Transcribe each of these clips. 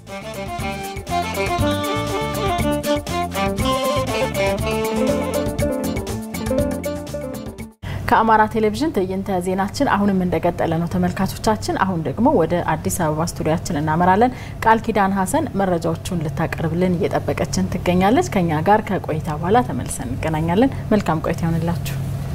ከአማራ ቴሌቪዥን ትዕይንተ ዜናችን አሁንም እንደቀጠለ ነው ተመልካቾቻችን። አሁን ደግሞ ወደ አዲስ አበባ ስቱዲያችን እናመራለን። ቃል ኪዳን ሀሰን መረጃዎቹን ልታቀርብልን እየጠበቀችን ትገኛለች። ከኛ ጋር ከቆይታ በኋላ ተመልሰን እንገናኛለን። መልካም ቆይታ ይሆንላችሁ።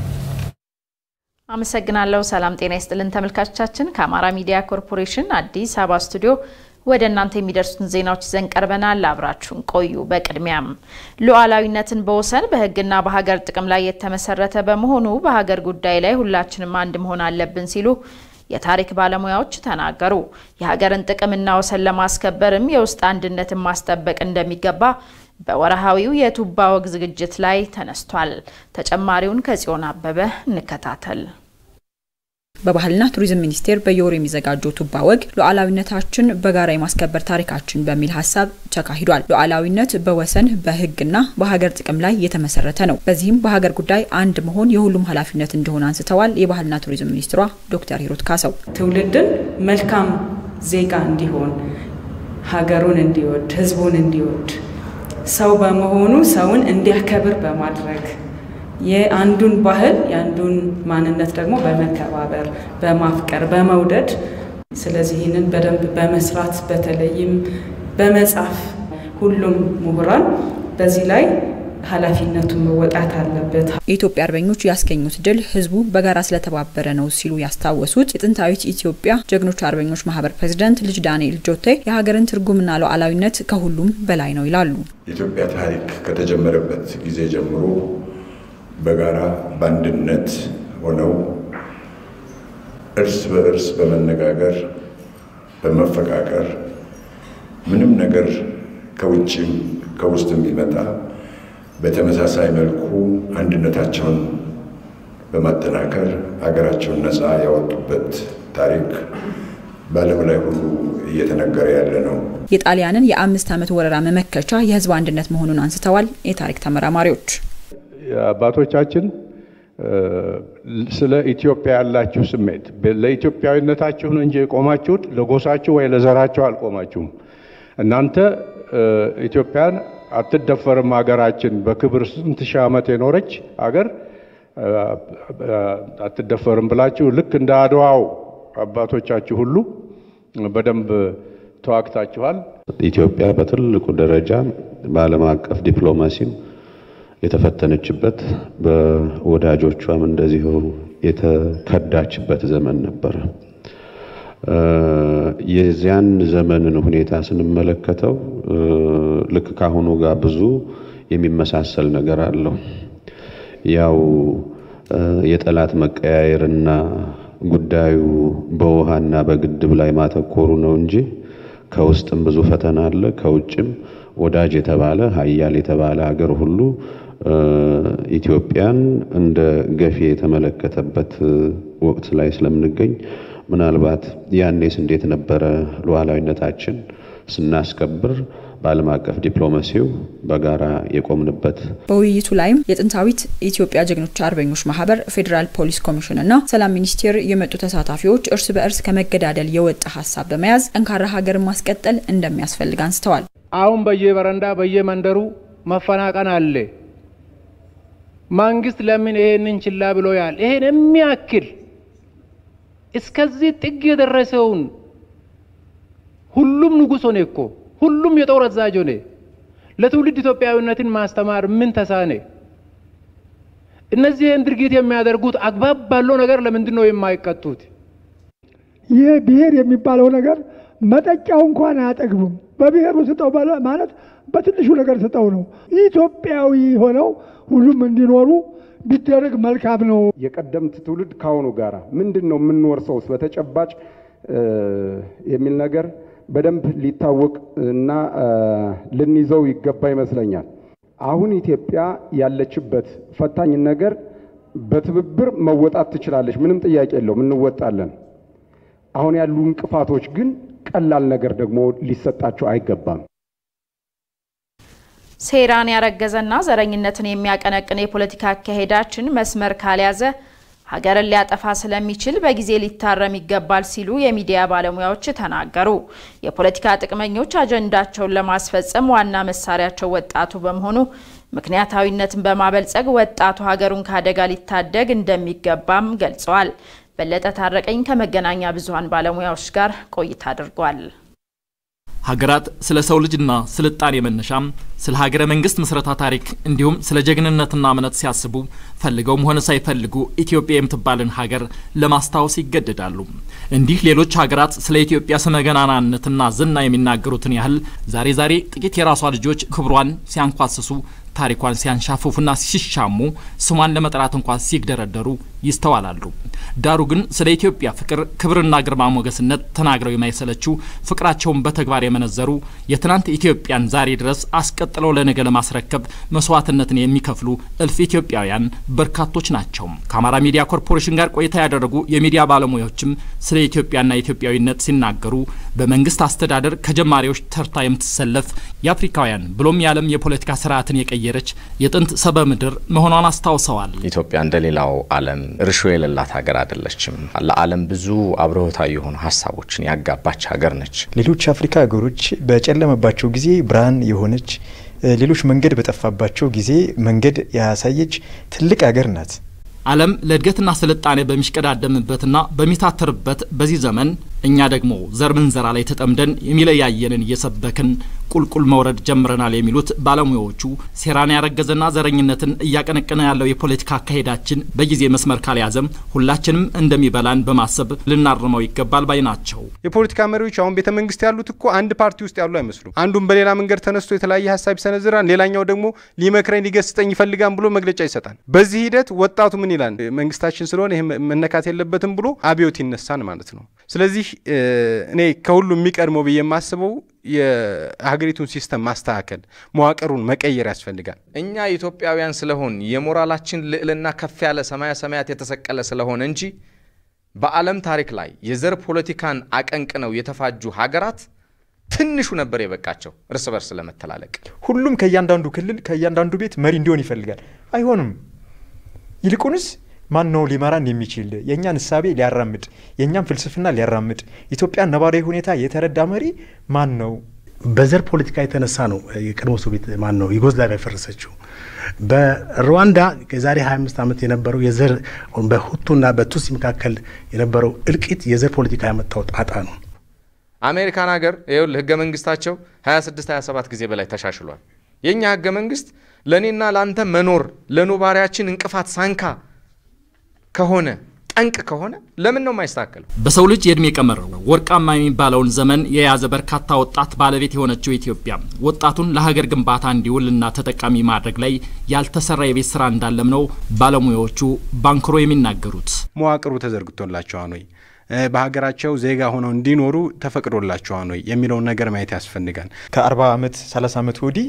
አመሰግናለሁ። ሰላም ጤና ይስጥልን ተመልካቾቻችን። ከአማራ ሚዲያ ኮርፖሬሽን አዲስ አበባ ስቱዲዮ ወደ እናንተ የሚደርሱትን ዜናዎች ይዘን ቀርበናል። አብራችሁን ቆዩ። በቅድሚያም ሉዓላዊነትን በወሰን በሕግና በሀገር ጥቅም ላይ የተመሰረተ በመሆኑ በሀገር ጉዳይ ላይ ሁላችንም አንድ መሆን አለብን ሲሉ የታሪክ ባለሙያዎች ተናገሩ። የሀገርን ጥቅምና ወሰን ለማስከበርም የውስጥ አንድነትን ማስጠበቅ እንደሚገባ በወርሃዊው የቱባ ወግ ዝግጅት ላይ ተነስቷል። ተጨማሪውን ከጽዮን አበበ እንከታተል። በባህልና ቱሪዝም ሚኒስቴር በየወሩ የሚዘጋጀው ቱባ ወግ ሉዓላዊነታችን በጋራ የማስከበር ታሪካችን በሚል ሀሳብ ተካሂዷል። ሉዓላዊነት በወሰን በህግና በሀገር ጥቅም ላይ የተመሰረተ ነው። በዚህም በሀገር ጉዳይ አንድ መሆን የሁሉም ኃላፊነት እንደሆነ አንስተዋል። የባህልና ቱሪዝም ሚኒስትሯ ዶክተር ሂሩት ካሰው ትውልድን መልካም ዜጋ እንዲሆን፣ ሀገሩን እንዲወድ፣ ህዝቡን እንዲወድ፣ ሰው በመሆኑ ሰውን እንዲያከብር በማድረግ የአንዱን ባህል የአንዱን ማንነት ደግሞ በመከባበር በማፍቀር በመውደድ ስለዚህ ይህንን በደንብ በመስራት በተለይም በመጻፍ ሁሉም ምሁራን በዚህ ላይ ኃላፊነቱን መወጣት አለበት። የኢትዮጵያ አርበኞች ያስገኙት ድል ህዝቡ በጋራ ስለተባበረ ነው ሲሉ ያስታወሱት የጥንታዊት ኢትዮጵያ ጀግኖች አርበኞች ማህበር ፕሬዚዳንት ልጅ ዳንኤል ጆቴ የሀገርን ትርጉምና ሉዓላዊነት ከሁሉም በላይ ነው ይላሉ። የኢትዮጵያ ታሪክ ከተጀመረበት ጊዜ ጀምሮ በጋራ በአንድነት ሆነው እርስ በእርስ በመነጋገር በመፈቃቀር ምንም ነገር ከውጭም ከውስጥም ቢመጣ በተመሳሳይ መልኩ አንድነታቸውን በማጠናከር ሀገራቸውን ነፃ ያወጡበት ታሪክ በዓለም ላይ ሁሉ እየተነገረ ያለ ነው። የጣሊያንን የአምስት ዓመት ወረራ መመከቻ የህዝብ አንድነት መሆኑን አንስተዋል። የታሪክ ተመራማሪዎች አባቶቻችን ስለ ኢትዮጵያ ያላችሁ ስሜት ለኢትዮጵያዊነታችሁ ነው እንጂ የቆማችሁት ለጎሳችሁ ወይ ለዘራችሁ አልቆማችሁም። እናንተ ኢትዮጵያን አትደፈርም ሀገራችን በክብር ስንት ሺህ ዓመት የኖረች አገር አትደፈርም ብላችሁ ልክ እንደ አድዋው አባቶቻችሁ ሁሉ በደንብ ተዋግታችኋል። ኢትዮጵያ በትልቁ ደረጃ በዓለም አቀፍ ዲፕሎማሲም የተፈተነችበት በወዳጆቿም እንደዚሁ የተከዳችበት ዘመን ነበረ። የዚያን ዘመንን ሁኔታ ስንመለከተው ልክ ካሁኑ ጋር ብዙ የሚመሳሰል ነገር አለው። ያው የጠላት መቀያየርና ጉዳዩ በውሃና በግድብ ላይ ማተኮሩ ነው እንጂ ከውስጥም ብዙ ፈተና አለ። ከውጭም ወዳጅ የተባለ ሀያል የተባለ ሀገር ሁሉ ኢትዮጵያን እንደ ገፊ የተመለከተበት ወቅት ላይ ስለምንገኝ ምናልባት ያኔስ እንዴት ነበረ ሉዓላዊነታችን ስናስከብር በዓለም አቀፍ ዲፕሎማሲው በጋራ የቆምንበት። በውይይቱ ላይም የጥንታዊት ኢትዮጵያ ጀግኖች አርበኞች ማህበር፣ ፌዴራል ፖሊስ ኮሚሽን እና ሰላም ሚኒስቴር የመጡ ተሳታፊዎች እርስ በእርስ ከመገዳደል የወጣ ሀሳብ በመያዝ ጠንካራ ሀገርን ማስቀጠል እንደሚያስፈልግ አንስተዋል። አሁን በየበረንዳ በየመንደሩ መፈናቀን አለ። መንግስት ለምን ይሄንን ችላ ብሎ ያል ይሄን የሚያክል እስከዚህ ጥግ የደረሰውን ሁሉም ንጉሥ ሆነ እኮ ሁሉም የጦር አዛዥ ሆነ። ለትውልድ ኢትዮጵያዊነትን ማስተማር ምን ተሳነ? እነዚህን ድርጊት የሚያደርጉት አግባብ ባለው ነገር ለምንድን ነው የማይቀጡት? ይህ ብሔር የሚባለው ነገር መጠጫው እንኳን አያጠግብም። በብሔሩ ስጠው ማለት በትንሹ ነገር ስጠው ነው። ኢትዮጵያዊ ሆነው ሁሉም እንዲኖሩ ቢደረግ መልካም ነው። የቀደምት ትውልድ ከአሁኑ ጋር ምንድን ነው የምንወርሰውስ በተጨባጭ የሚል ነገር በደንብ ሊታወቅ እና ልንይዘው ይገባ ይመስለኛል። አሁን ኢትዮጵያ ያለችበት ፈታኝ ነገር በትብብር መወጣት ትችላለች፣ ምንም ጥያቄ የለውም፣ እንወጣለን። አሁን ያሉ እንቅፋቶች ግን ቀላል ነገር ደግሞ ሊሰጣቸው አይገባም። ሴራን ያረገዘና ዘረኝነትን የሚያቀነቅን የፖለቲካ አካሄዳችን መስመር ካልያዘ ሀገርን ሊያጠፋ ስለሚችል በጊዜ ሊታረም ይገባል ሲሉ የሚዲያ ባለሙያዎች ተናገሩ። የፖለቲካ ጥቅመኞች አጀንዳቸውን ለማስፈጸም ዋና መሳሪያቸው ወጣቱ በመሆኑ ምክንያታዊነትን በማበልጸግ ወጣቱ ሀገሩን ከአደጋ ሊታደግ እንደሚገባም ገልጸዋል። በለጠ ታረቀኝ ከመገናኛ ብዙኃን ባለሙያዎች ጋር ቆይታ አድርጓል። ሀገራት ስለ ሰው ልጅና ስልጣኔ መነሻም ስለ ሀገረ መንግስት ምስረታ ታሪክ እንዲሁም ስለ ጀግንነትና እምነት ሲያስቡ ፈልገውም ሆነ ሳይፈልጉ ኢትዮጵያ የምትባልን ሀገር ለማስታወስ ይገደዳሉ። እንዲህ ሌሎች ሀገራት ስለ ኢትዮጵያ ስመ ገናናነትና ዝና የሚናገሩትን ያህል ዛሬ ዛሬ ጥቂት የራሷ ልጆች ክብሯን ሲያንኳስሱ ታሪኳን ሲያንሻፍፉና ሲሻሙ ስሟን ለመጥራት እንኳን ሲግደረደሩ ይስተዋላሉ። ዳሩ ግን ስለ ኢትዮጵያ ፍቅር፣ ክብርና ግርማ ሞገስነት ተናግረው የማይሰለችው ፍቅራቸውን በተግባር የመነዘሩ የትናንት ኢትዮጵያን ዛሬ ድረስ አስቀጥለው ለነገ ለማስረከብ መስዋዕትነትን የሚከፍሉ እልፍ ኢትዮጵያውያን በርካቶች ናቸው። ከአማራ ሚዲያ ኮርፖሬሽን ጋር ቆይታ ያደረጉ የሚዲያ ባለሙያዎችም ስለ ኢትዮጵያና ኢትዮጵያዊነት ሲናገሩ በመንግስት አስተዳደር ከጀማሪዎች ተርታ የምትሰለፍ የአፍሪካውያን ብሎም የዓለም የፖለቲካ ስርዓትን የቀየረች የጥንት ሰበ ምድር መሆኗን አስታውሰዋል። ኢትዮጵያ እንደሌላው ዓለም እርሾ የሌላት ሀገር አይደለችም። ለዓለም ብዙ አብርሆታዊ የሆኑ ሀሳቦችን ያጋባች ሀገር ነች። ሌሎች አፍሪካ ሀገሮች በጨለመባቸው ጊዜ ብርሃን የሆነች፣ ሌሎች መንገድ በጠፋባቸው ጊዜ መንገድ ያሳየች ትልቅ ሀገር ናት። ዓለም ለእድገትና ስልጣኔ በሚሽቀዳደምበትና በሚታተርበት በዚህ ዘመን እኛ ደግሞ ዘር ምንዘራ ላይ ተጠምደን የሚለያየንን እየሰበክን ቁልቁል መውረድ ጀምረናል የሚሉት ባለሙያዎቹ ሴራን ያረገዘና ዘረኝነትን እያቀነቀነ ያለው የፖለቲካ አካሄዳችን በጊዜ መስመር ካልያዘም ሁላችንም እንደሚበላን በማሰብ ልናርመው ይገባል ባይ ናቸው። የፖለቲካ መሪዎች አሁን ቤተ መንግስት ያሉት እኮ አንድ ፓርቲ ውስጥ ያሉ አይመስሉም። አንዱም በሌላ መንገድ ተነስቶ የተለያየ ሀሳብ ይሰነዝራል፣ ሌላኛው ደግሞ ሊመክረኝ ሊገስጠኝ ይፈልጋን ብሎ መግለጫ ይሰጣል። በዚህ ሂደት ወጣቱ ምን ይላል? መንግስታችን ስለሆነ ይህ መነካት የለበትም ብሎ አብዮት ይነሳን ማለት ነው። ስለዚህ እኔ ከሁሉ የሚቀድመው ብዬ የማስበው የሀገሪቱን ሲስተም ማስተካከል መዋቅሩን መቀየር ያስፈልጋል። እኛ ኢትዮጵያውያን ስለሆን የሞራላችን ልዕልና ከፍ ያለ ሰማያ ሰማያት የተሰቀለ ስለሆነ እንጂ በዓለም ታሪክ ላይ የዘር ፖለቲካን አቀንቅነው የተፋጁ ሀገራት ትንሹ ነበር የበቃቸው እርስ በርስ ለመተላለቅ። ሁሉም ከእያንዳንዱ ክልል ከእያንዳንዱ ቤት መሪ እንዲሆን ይፈልጋል። አይሆንም። ይልቁንስ ማን ነው ሊመራን የሚችል የእኛን እሳቤ ሊያራምድ የእኛን ፍልስፍና ሊያራምድ ኢትዮጵያን ነባራዊ ሁኔታ የተረዳ መሪ ማን ነው? በዘር ፖለቲካ የተነሳ ነው የቀድሞ ሶቪየት ማን ነው ዩጎዝላቪያ የፈረሰችው። በሩዋንዳ የዛሬ 25 ዓመት የነበረው የዘር በሁቱና በቱሲ መካከል የነበረው እልቂት የዘር ፖለቲካ ያመጣው ጣጣ ነው። አሜሪካን ሀገር ይኸውልህ ህገ መንግስታቸው 26 27 ጊዜ በላይ ተሻሽሏል። የእኛ ህገ መንግስት ለእኔና ለአንተ መኖር ለኖባሪያችን እንቅፋት ሳንካ ከሆነ ጠንቅ ከሆነ ለምን ነው የማይስተካከለው? በሰው ልጅ የእድሜ ቀመር ወርቃማ የሚባለውን ዘመን የያዘ በርካታ ወጣት ባለቤት የሆነችው ኢትዮጵያ ወጣቱን ለሀገር ግንባታ እንዲውልና ተጠቃሚ ማድረግ ላይ ያልተሰራ የቤት ስራ እንዳለም ነው ባለሙያዎቹ ባንክሮ የሚናገሩት። መዋቅሩ ተዘርግቶላቸዋል ወይ? በሀገራቸው ዜጋ ሆነው እንዲኖሩ ተፈቅዶላቸዋል ወይ የሚለውን ነገር ማየት ያስፈልጋል። ከአርባ ዓመት ሰላሳ ዓመት ወዲህ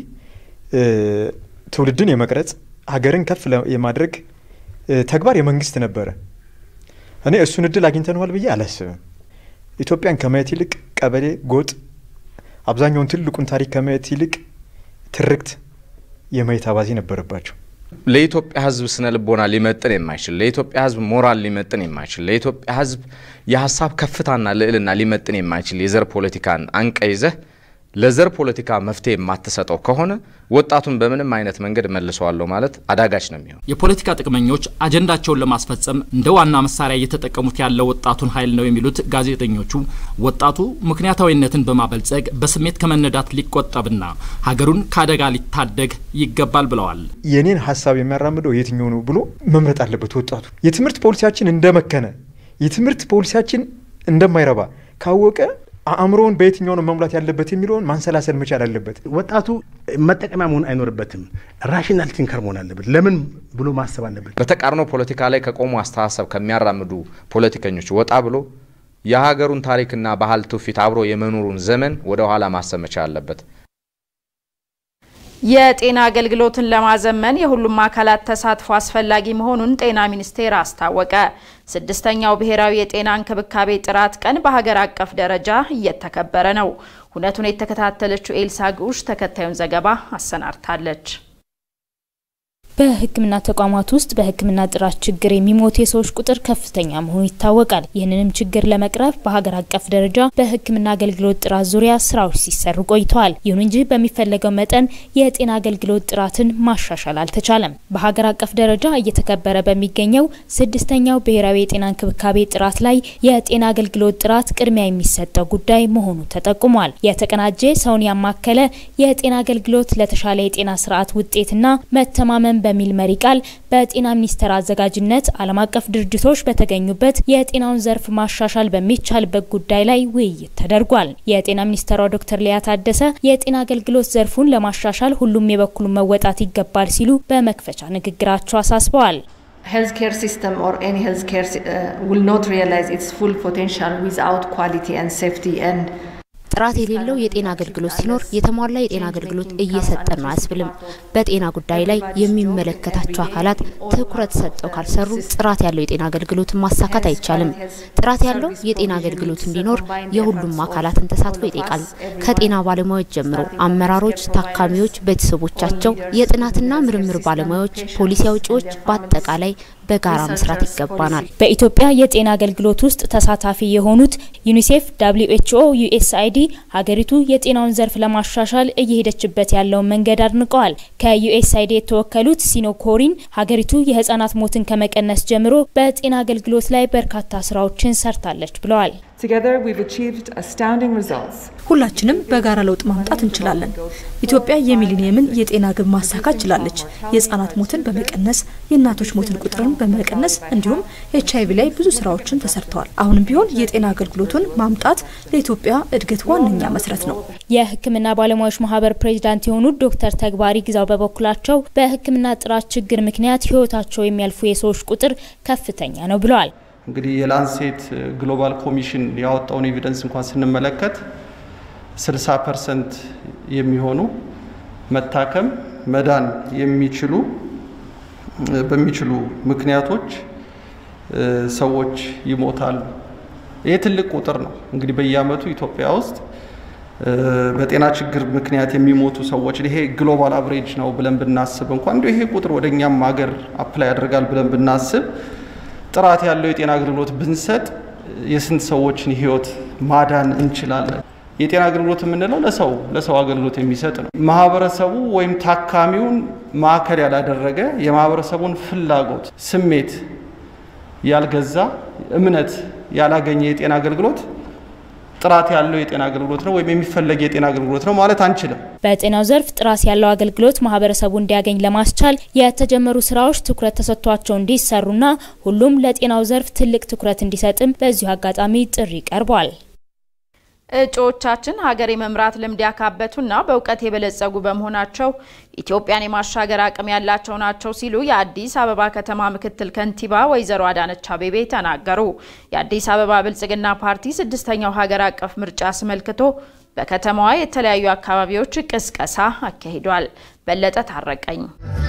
ትውልድን የመቅረጽ ሀገርን ከፍ የማድረግ ተግባር የመንግስት ነበረ። እኔ እሱን እድል አግኝተነዋል ብዬ አላስብም። ኢትዮጵያን ከማየት ይልቅ ቀበሌ፣ ጎጥ፣ አብዛኛውን ትልቁን ታሪክ ከማየት ይልቅ ትርክት የማየት አባዜ ነበረባቸው። ለኢትዮጵያ ሕዝብ ስነ ልቦና ሊመጥን የማይችል ለኢትዮጵያ ሕዝብ ሞራል ሊመጥን የማይችል ለኢትዮጵያ ሕዝብ የሀሳብ ከፍታና ልዕልና ሊመጥን የማይችል የዘር ፖለቲካን አንቀይዘህ ለዘር ፖለቲካ መፍትሄ የማትሰጠው ከሆነ ወጣቱን በምንም አይነት መንገድ መልሰዋለሁ ማለት አዳጋች ነው የሚሆን። የፖለቲካ ጥቅመኞች አጀንዳቸውን ለማስፈጸም እንደ ዋና መሳሪያ እየተጠቀሙት ያለው ወጣቱን ኃይል ነው የሚሉት ጋዜጠኞቹ ወጣቱ ምክንያታዊነትን በማበልጸግ በስሜት ከመነዳት ሊቆጠብና ሀገሩን ከአደጋ ሊታደግ ይገባል ብለዋል። የኔን ሀሳብ የሚያራምደው የትኛው ነው ብሎ መምረጥ አለበት ወጣቱ። የትምህርት ፖሊሲያችን እንደመከነ፣ የትምህርት ፖሊሲያችን እንደማይረባ ካወቀ አእምሮውን በየትኛው ነው መሙላት ያለበት የሚለውን ማንሰላሰል መቻል አለበት። ወጣቱ መጠቀሚያ መሆን አይኖርበትም። ራሽናል ቲንከር መሆን አለበት። ለምን ብሎ ማሰብ አለበት። በተቃርኖ ፖለቲካ ላይ ከቆሙ አስተሳሰብ ከሚያራምዱ ፖለቲከኞች ወጣ ብሎ የሀገሩን ታሪክና ባህል ትውፊት አብሮ የመኖሩን ዘመን ወደ ኋላ ማሰብ መቻል አለበት። የጤና አገልግሎትን ለማዘመን የሁሉም አካላት ተሳትፎ አስፈላጊ መሆኑን ጤና ሚኒስቴር አስታወቀ። ስድስተኛው ብሔራዊ የጤና እንክብካቤ ጥራት ቀን በሀገር አቀፍ ደረጃ እየተከበረ ነው። ሁነቱን የተከታተለችው ኤልሳ ግዑሽ ተከታዩን ዘገባ አሰናድታለች። በሕክምና ተቋማት ውስጥ በሕክምና ጥራት ችግር የሚሞቱ የሰዎች ቁጥር ከፍተኛ መሆኑ ይታወቃል። ይህንንም ችግር ለመቅረፍ በሀገር አቀፍ ደረጃ በሕክምና አገልግሎት ጥራት ዙሪያ ስራዎች ሲሰሩ ቆይተዋል። ይሁን እንጂ በሚፈለገው መጠን የጤና አገልግሎት ጥራትን ማሻሻል አልተቻለም። በሀገር አቀፍ ደረጃ እየተከበረ በሚገኘው ስድስተኛው ብሔራዊ የጤና እንክብካቤ ጥራት ላይ የጤና አገልግሎት ጥራት ቅድሚያ የሚሰጠው ጉዳይ መሆኑ ተጠቁሟል። የተቀናጀ ሰውን ያማከለ የጤና አገልግሎት ለተሻለ የጤና ስርዓት ውጤትና መተማመን በሚል መሪ ቃል በጤና ሚኒስቴር አዘጋጅነት ዓለም አቀፍ ድርጅቶች በተገኙበት የጤናውን ዘርፍ ማሻሻል በሚቻልበት ጉዳይ ላይ ውይይት ተደርጓል። የጤና ሚኒስትሯ ዶክተር ሊያ ታደሰ የጤና አገልግሎት ዘርፉን ለማሻሻል ሁሉም የበኩሉን መወጣት ይገባል ሲሉ በመክፈቻ ንግግራቸው አሳስበዋል። healthcare system or any healthcare uh, will not realize its full potential without quality and safety and ጥራት የሌለው የጤና አገልግሎት ሲኖር የተሟላ የጤና አገልግሎት እየሰጠን ነው አያስብልም። በጤና ጉዳይ ላይ የሚመለከታቸው አካላት ትኩረት ሰጠው ካልሰሩ ጥራት ያለው የጤና አገልግሎትን ማሳካት አይቻልም። ጥራት ያለው የጤና አገልግሎት እንዲኖር የሁሉም አካላትን ተሳትፎ ይጠይቃል። ከጤና ባለሙያዎች ጀምሮ አመራሮች፣ ታካሚዎች፣ ቤተሰቦቻቸው፣ የጥናትና ምርምር ባለሙያዎች፣ ፖሊሲ አውጪዎች በአጠቃላይ በጋራ መስራት ይገባናል። በኢትዮጵያ የጤና አገልግሎት ውስጥ ተሳታፊ የሆኑት ዩኒሴፍ፣ ደብሊው ኤችኦ፣ ዩኤስአይዲ ሀገሪቱ የጤናውን ዘርፍ ለማሻሻል እየሄደችበት ያለውን መንገድ አድንቀዋል። ከዩኤስአይዲ የተወከሉት ሲኖ ኮሪን ሀገሪቱ የህጻናት ሞትን ከመቀነስ ጀምሮ በጤና አገልግሎት ላይ በርካታ ስራዎችን ሰርታለች ብለዋል። ሁላችንም በጋራ ለውጥ ማምጣት እንችላለን። ኢትዮጵያ የሚሊኒየምን የጤና ግብ ማሳካት ችላለች። የህጻናት ሞትን በመቀነስ የእናቶች ሞትን ቁጥርን በመቀነስ እንዲሁም ኤች አይቪ ላይ ብዙ ስራዎችን ተሰርተዋል። አሁንም ቢሆን የጤና አገልግሎቱን ማምጣት ለኢትዮጵያ እድገት ዋነኛ መሰረት ነው። የህክምና ባለሙያዎች ማህበር ፕሬዚዳንት የሆኑት ዶክተር ተግባሪ ግዛው በበኩላቸው በህክምና ጥራት ችግር ምክንያት ህይወታቸው የሚያልፉ የሰዎች ቁጥር ከፍተኛ ነው ብለዋል። እንግዲህ የላንሴት ግሎባል ኮሚሽን ያወጣውን ኤቪደንስ እንኳን ስንመለከት 60 ፐርሰንት የሚሆኑ መታከም መዳን የሚችሉ በሚችሉ ምክንያቶች ሰዎች ይሞታሉ። ይህ ትልቅ ቁጥር ነው። እንግዲህ በየአመቱ ኢትዮጵያ ውስጥ በጤና ችግር ምክንያት የሚሞቱ ሰዎች ይሄ ግሎባል አቨሬጅ ነው ብለን ብናስብ እንኳን እንዲሁ ይሄ ቁጥር ወደ እኛም ሀገር አፕላይ ያደርጋል ብለን ብናስብ ጥራት ያለው የጤና አገልግሎት ብንሰጥ የስንት ሰዎችን ህይወት ማዳን እንችላለን። የጤና አገልግሎት የምንለው ለሰው ለሰው አገልግሎት የሚሰጥ ነው። ማህበረሰቡ ወይም ታካሚውን ማዕከል ያላደረገ የማህበረሰቡን ፍላጎት፣ ስሜት ያልገዛ እምነት ያላገኘ የጤና አገልግሎት ጥራት ያለው የጤና አገልግሎት ነው ወይም የሚፈለግ የጤና አገልግሎት ነው ማለት አንችልም። በጤናው ዘርፍ ጥራት ያለው አገልግሎት ማህበረሰቡ እንዲያገኝ ለማስቻል የተጀመሩ ስራዎች ትኩረት ተሰጥቷቸው እንዲሰሩና ሁሉም ለጤናው ዘርፍ ትልቅ ትኩረት እንዲሰጥም በዚሁ አጋጣሚ ጥሪ ቀርቧል። እጩዎቻችን ሀገር የመምራት ልምድ ያካበቱና በእውቀት የበለጸጉ በመሆናቸው ኢትዮጵያን የማሻገር አቅም ያላቸው ናቸው ሲሉ የአዲስ አበባ ከተማ ምክትል ከንቲባ ወይዘሮ አዳነች አቤቤ ተናገሩ። የአዲስ አበባ ብልጽግና ፓርቲ ስድስተኛው ሀገር አቀፍ ምርጫ አስመልክቶ በከተማዋ የተለያዩ አካባቢዎች ቅስቀሳ አካሂዷል። በለጠ ታረቀኝ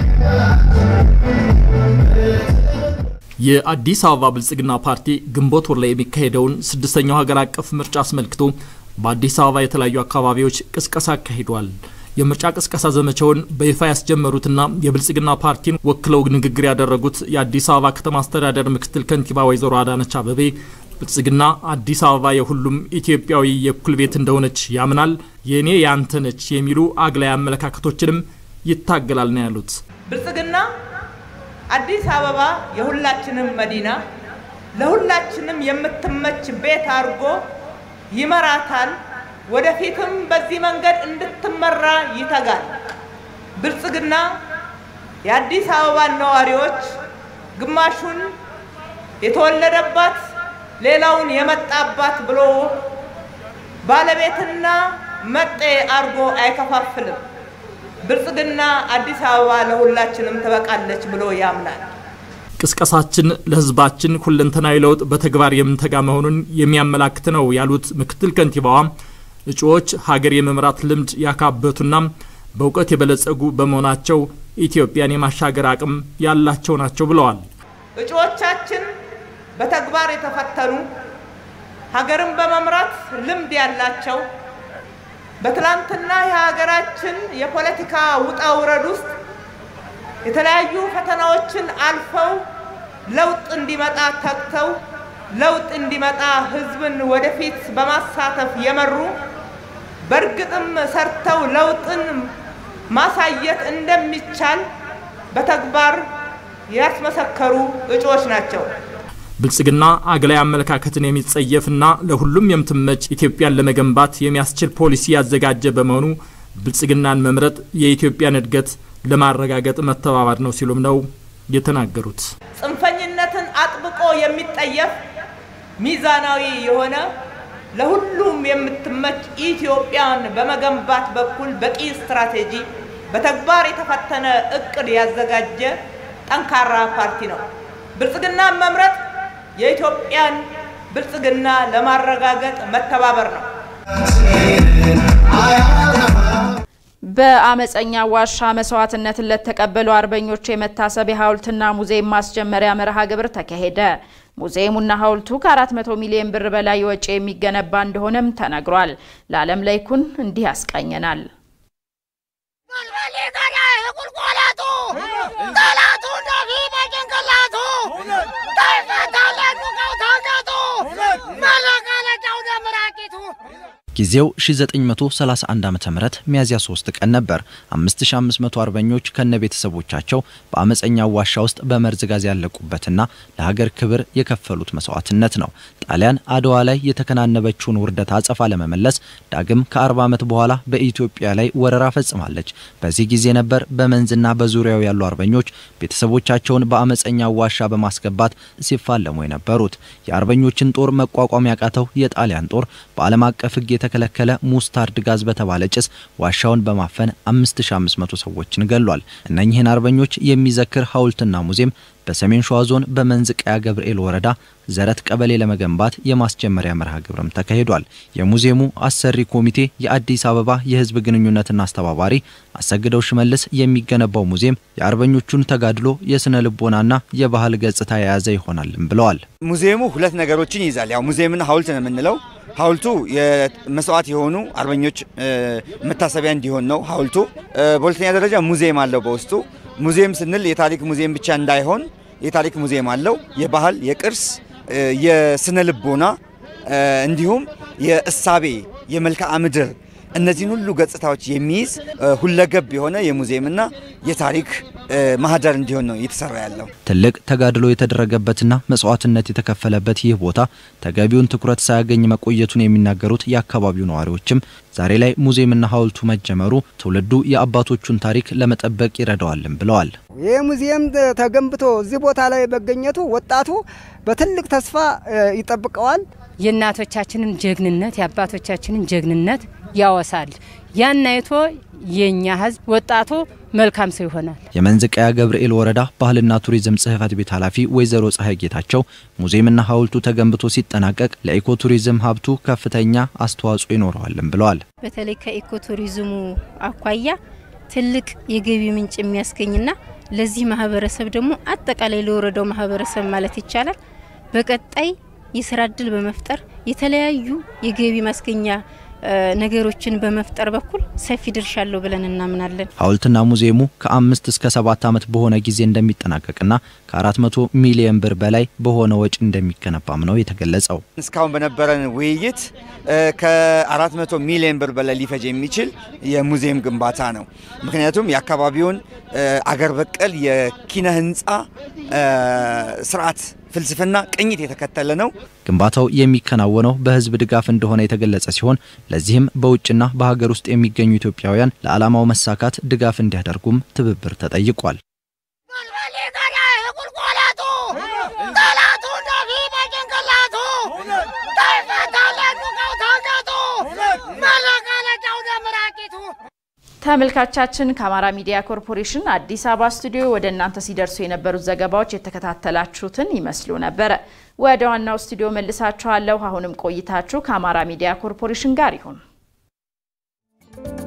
የአዲስ አበባ ብልጽግና ፓርቲ ግንቦት ወር ላይ የሚካሄደውን ስድስተኛው ሀገር አቀፍ ምርጫ አስመልክቶ በአዲስ አበባ የተለያዩ አካባቢዎች ቅስቀሳ አካሂዷል። የምርጫ ቅስቀሳ ዘመቻውን በይፋ ያስጀመሩትና የብልጽግና ፓርቲን ወክለው ንግግር ያደረጉት የአዲስ አበባ ከተማ አስተዳደር ምክትል ከንቲባ ወይዘሮ አዳነች አበቤ ብልጽግና አዲስ አበባ የሁሉም ኢትዮጵያዊ የእኩል ቤት እንደሆነች ያምናል፣ የእኔ ያንተ ነች የሚሉ አግላይ አመለካከቶችንም ይታገላል ነው ያሉት። ብልጽግና አዲስ አበባ የሁላችንም መዲና ለሁላችንም የምትመች ቤት አድርጎ ይመራታል። ወደፊትም በዚህ መንገድ እንድትመራ ይተጋል። ብልጽግና የአዲስ አበባን ነዋሪዎች ግማሹን የተወለደባት ሌላውን የመጣባት ብሎ ባለቤትና መጤ አድርጎ አይከፋፍልም። ብልጽግና አዲስ አበባ ለሁላችንም ትበቃለች ብሎ ያምናል። ቅስቀሳችን ለሕዝባችን ሁለንተናዊ ለውጥ በተግባር የምንተጋ መሆኑን የሚያመላክት ነው ያሉት ምክትል ከንቲባዋ እጩዎች ሀገር የመምራት ልምድ ያካበቱና በእውቀት የበለጸጉ በመሆናቸው ኢትዮጵያን የማሻገር አቅም ያላቸው ናቸው ብለዋል። እጩዎቻችን በተግባር የተፈተኑ ሀገርን በመምራት ልምድ ያላቸው በትላንትና የሀገራችን የፖለቲካ ውጣ ውረድ ውስጥ የተለያዩ ፈተናዎችን አልፈው ለውጥ እንዲመጣ ተግተው ለውጥ እንዲመጣ ህዝብን ወደፊት በማሳተፍ የመሩ በእርግጥም ሰርተው ለውጥን ማሳየት እንደሚቻል በተግባር ያስመሰከሩ እጩዎች ናቸው። ብልጽግና አግላይ አመለካከትን የሚጸየፍና ለሁሉም የምትመች ኢትዮጵያን ለመገንባት የሚያስችል ፖሊሲ ያዘጋጀ በመሆኑ ብልጽግናን መምረጥ የኢትዮጵያን እድገት ለማረጋገጥ መተባበር ነው ሲሉም ነው የተናገሩት። ጽንፈኝነትን አጥብቆ የሚጠየፍ ሚዛናዊ የሆነ ለሁሉም የምትመች ኢትዮጵያን በመገንባት በኩል በቂ ስትራቴጂ በተግባር የተፈተነ እቅድ ያዘጋጀ ጠንካራ ፓርቲ ነው። ብልጽግናን መምረጥ የኢትዮጵያን ብልጽግና ለማረጋገጥ መተባበር ነው። በአመፀኛ ዋሻ መስዋዕትነትን ለተቀበሉ አርበኞች የመታሰቢያ ሐውልትና ሙዚየም ማስጀመሪያ መርሃ ግብር ተካሄደ። ሙዚየሙና ሐውልቱ ከ400 ሚሊዮን ብር በላይ ወጪ የሚገነባ እንደሆነም ተነግሯል። ለዓለም ላይኩን እንዲህ ያስቃኘናል። ጊዜው 1931 ዓ.ም ሚያዝያ 3 ቀን ነበር። 5500 አርበኞች ከነ ቤተሰቦቻቸው በአመፀኛው ዋሻ ውስጥ በመርዝ ጋዝ ያለቁበትና ለሀገር ክብር የከፈሉት መስዋዕትነት ነው። ጣሊያን አድዋ ላይ የተከናነበችውን ውርደት አጸፋ ለመመለስ ዳግም ከ40 ዓመት በኋላ በኢትዮጵያ ላይ ወረራ ፈጽማለች። በዚህ ጊዜ ነበር በመንዝና በዙሪያው ያሉ አርበኞች ቤተሰቦቻቸውን በአመፀኛው ዋሻ በማስገባት ሲፋለሙ የነበሩት። የአርበኞችን ጦር መቋቋም ያቃተው የጣሊያን ጦር በዓለም አቀፍ ሕግ የተከለከለ ሙስታርድ ጋዝ በተባለ ጭስ ዋሻውን በማፈን 5500 ሰዎችን ገሏል። እነኚህን አርበኞች የሚዘክር ሐውልትና ሙዚየም በሰሜን ሸዋ ዞን በመንዝ ቀያ ገብርኤል ወረዳ ዘረት ቀበሌ ለመገንባት የማስጀመሪያ መርሃ ግብርም ተካሂዷል። የሙዚየሙ አሰሪ ኮሚቴ የአዲስ አበባ የህዝብ ግንኙነትና አስተባባሪ አሰግደው ሽመልስ የሚገነባው ሙዚየም የአርበኞቹን ተጋድሎ የስነ ልቦናና የባህል ገጽታ የያዘ ይሆናልም ብለዋል። ሙዚየሙ ሁለት ነገሮችን ይይዛል። ያው ሙዚየምና ሐውልት ነው የምንለው። ሐውልቱ የመስዋዕት የሆኑ አርበኞች መታሰቢያ እንዲሆን ነው ሐውልቱ። በሁለተኛ ደረጃ ሙዚየም አለው በውስጡ። ሙዚየም ስንል የታሪክ ሙዚየም ብቻ እንዳይሆን የታሪክ ሙዚየም አለው። የባህል፣ የቅርስ፣ የስነ ልቦና እንዲሁም የእሳቤ፣ የመልክዓ ምድር እነዚህን ሁሉ ገጽታዎች የሚይዝ ሁለገብ የሆነ የሙዚየምና የታሪክ ማህደር እንዲሆን ነው እየተሰራ ያለው። ትልቅ ተጋድሎ የተደረገበትና መስዋዕትነት የተከፈለበት ይህ ቦታ ተገቢውን ትኩረት ሳያገኝ መቆየቱን የሚናገሩት የአካባቢው ነዋሪዎችም ዛሬ ላይ ሙዚየምና ሐውልቱ መጀመሩ ትውልዱ የአባቶቹን ታሪክ ለመጠበቅ ይረዳዋልም ብለዋል። ይህ ሙዚየም ተገንብቶ እዚህ ቦታ ላይ መገኘቱ ወጣቱ በትልቅ ተስፋ ይጠብቀዋል። የእናቶቻችንን ጀግንነት የአባቶቻችንን ጀግንነት ያወሳል። ያን አይቶ የኛ ህዝብ ወጣቱ መልካም ሰው ይሆናል። የመንዝ ቀያ ገብርኤል ወረዳ ባህልና ቱሪዝም ጽህፈት ቤት ኃላፊ ወይዘሮ ፀሐይ ጌታቸው ሙዚየምና ሐውልቱ ተገንብቶ ሲጠናቀቅ ለኢኮ ቱሪዝም ሀብቱ ከፍተኛ አስተዋጽኦ ይኖረዋልም ብለዋል። በተለይ ከኢኮ ቱሪዝሙ አኳያ ትልቅ የገቢ ምንጭ የሚያስገኝና ለዚህ ማህበረሰብ ደግሞ አጠቃላይ ለወረዳው ማህበረሰብ ማለት ይቻላል በቀጣይ የስራ እድል በመፍጠር የተለያዩ የገቢ ማስገኛ ነገሮችን በመፍጠር በኩል ሰፊ ድርሻ አለው ብለን እናምናለን። ሐውልትና ሙዚየሙ ከአምስት እስከ ሰባት ዓመት በሆነ ጊዜ እንደሚጠናቀቅና ከአራት መቶ ሚሊዮን ብር በላይ በሆነ ወጪ እንደሚገነባም ነው የተገለጸው። እስካሁን በነበረን ውይይት ከአራት መቶ ሚሊዮን ብር በላይ ሊፈጅ የሚችል የሙዚየም ግንባታ ነው። ምክንያቱም የአካባቢውን አገር በቀል የኪነ ህንፃ ስርዓት ፍልስፍና ቅኝት የተከተለ ነው። ግንባታው የሚከናወነው በህዝብ ድጋፍ እንደሆነ የተገለጸ ሲሆን ለዚህም በውጭና በሀገር ውስጥ የሚገኙ ኢትዮጵያውያን ለዓላማው መሳካት ድጋፍ እንዲያደርጉም ትብብር ተጠይቋል። ተመልካቻችን ከአማራ ሚዲያ ኮርፖሬሽን አዲስ አበባ ስቱዲዮ ወደ እናንተ ሲደርሱ የነበሩት ዘገባዎች የተከታተላችሁትን ይመስሉ ነበረ። ወደ ዋናው ስቱዲዮ መልሳችኋለሁ። አሁንም ቆይታችሁ ከአማራ ሚዲያ ኮርፖሬሽን ጋር ይሁን።